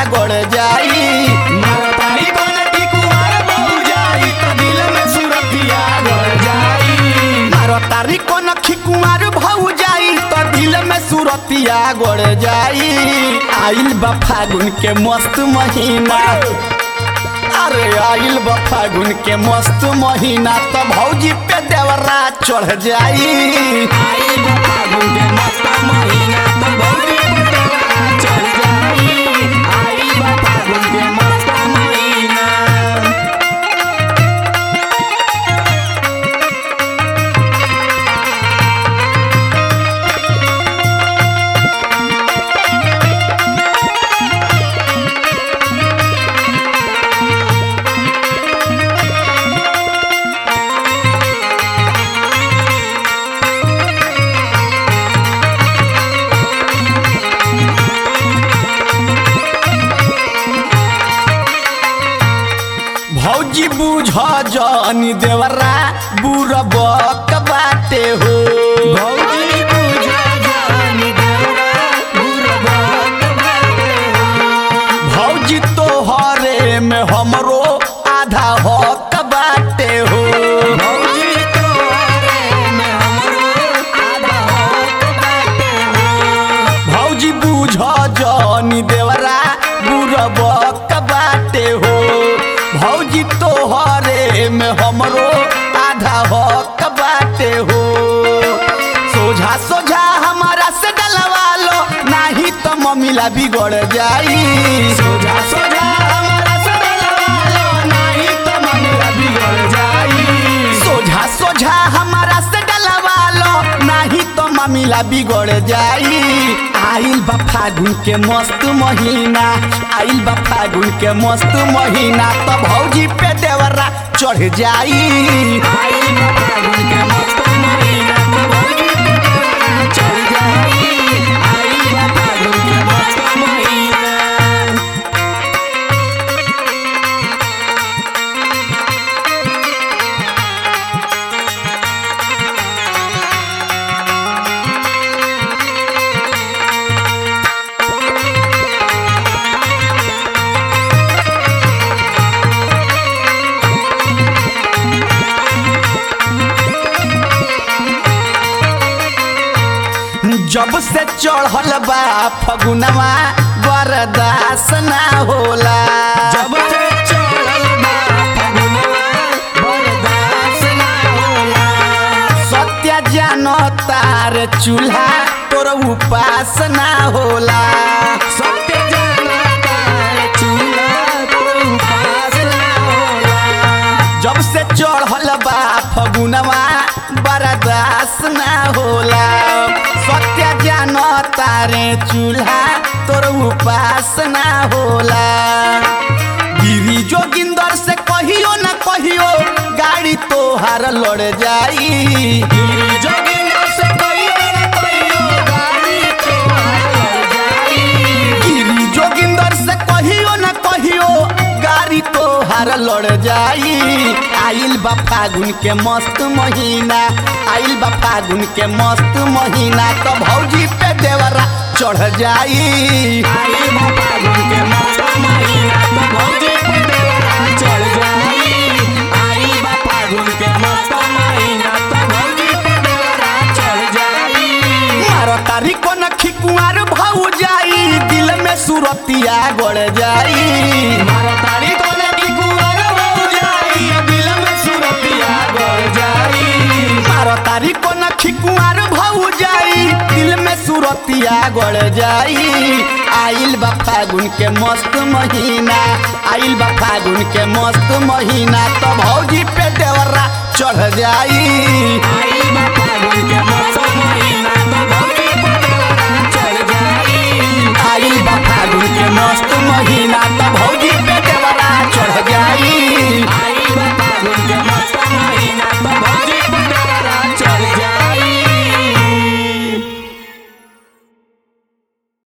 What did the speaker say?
गड़ जाई मारतारी कोन टिकुआर बहु जाई तो दिल में सुरतिया गड़ जाई मारो तारी को नखी कुमार भाऊ जाई तो दिल में सुरतिया गड़ जाई आइल बा फागुन के मस्त महीना अरे आइल बा फागुन के मस्त महीना तो भौजी पे देवरा चढ़ जाई आई बा फागुन के मस्त महीना तो बहुरी पटवा चढ़ जाई आई बा फागुन के मस्त महीना भौजी बुझ जानी देवरा बुरबक बाटे हो भौजी पूजा जानी देवरा बुरबक बाटे हो भौजी तोहरे में हमरो आधा हक बाटे हो भौजी तोरे में हमरो आधा हक बाटे हो भौजी बुझ जानी देवरा बुरबक बाटे हो भौजी तोहरे में हमरो आधा हक बाटे हो सोझा सोझा हमारा से डलवा लो नाही तो मम्मीला बिगड़ जाई सोझा सोझा हमारा सदलवा लो नाही तो ममरा बिगड़ जाई सोझा सोझा हमारा से डलवा लो नाही तो मामिला बिगड़ जाई आइल बा फागुन के मस्त महीना आइल बा फागुन के मस्त महीना तो भौजी पे देवरा चढ़ जाई आई बा फागुन के मस्त महीना तो भौजी पटवा चढ़ जाई आई बा फागुन के मस्त महीना जब से चढ़ल बा फगुनवा बरदास ना होला जब से चढ़ल बा फगुनवा बरदास ना होला सत्य जान तार चूल्हा तोर उपास ना होला सत्य जानता चूल्हा तो पास ना होला जब से चढ़ल बा फगुनवा बरदास ना होला सत्य जान तारे चूल्हा तोर उपास ना होला गिरी जोगिंदर से कहियो ना कहियो गाड़ी तोहार लड़ जाई गिरी जोगिंदर से कहियो न कहियो गाड़ी तोहार लड़ जाई गिरी जोगिंदर से कहियो न कहियो गाड़ी तोहार लड़ जाई आइल बा फागुन के मस्त महीना आइल बा फागुन के मस्त महीना तो भौजी पे देवरा चढ़ जाई आई बा फागुन के मस्त महीना तो भौजी पे देवरा चढ़ जाई आई बा फागुन के मस्त महीना तो भौजी पे देवरा चढ़ जाई मारो तारी को नखी कुंवर भाऊ जाई दिल में सुरतिया गड़ जाई मारा तारी कोने की कुंवर हो जाई दिल में सुरतिया गड़ जाई मारो तारी को नखी कुंवर भाऊ जाई दिल में सुरतिया गड़ जाई आइल बा फागुन के मस्त महीना आइल बा फागुन के मस्त महीना तो भौजी पे देवरा चढ़ जाई आई बा फागुन के मस्त